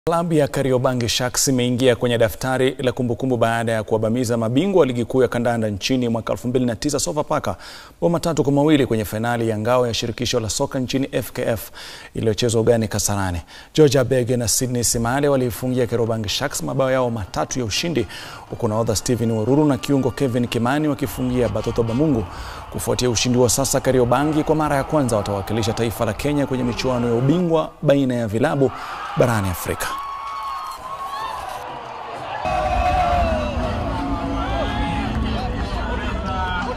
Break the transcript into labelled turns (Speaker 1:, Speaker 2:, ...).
Speaker 1: Klabu ya Kariobangi Sharks imeingia kwenye daftari la kumbukumbu baada ya kuwabamiza mabingwa wa ligi kuu ya kandanda nchini mwaka 2009 Sofapaka bao matatu kwa mawili kwenye fainali ya ngao ya shirikisho la soka nchini FKF iliyochezwa ugani Kasarani. George Abege na Sydney Simale waliifungia Kariobangi Sharks mabao yao matatu ya ushindi huku nahodha Stephen Waruru na kiungo Kevin Kimani wakifungia Batoto Bamungu. Kufuatia ushindi wa sasa, Kariobangi kwa mara ya kwanza watawakilisha taifa la Kenya kwenye michuano ya ubingwa baina ya vilabu barani Afrika.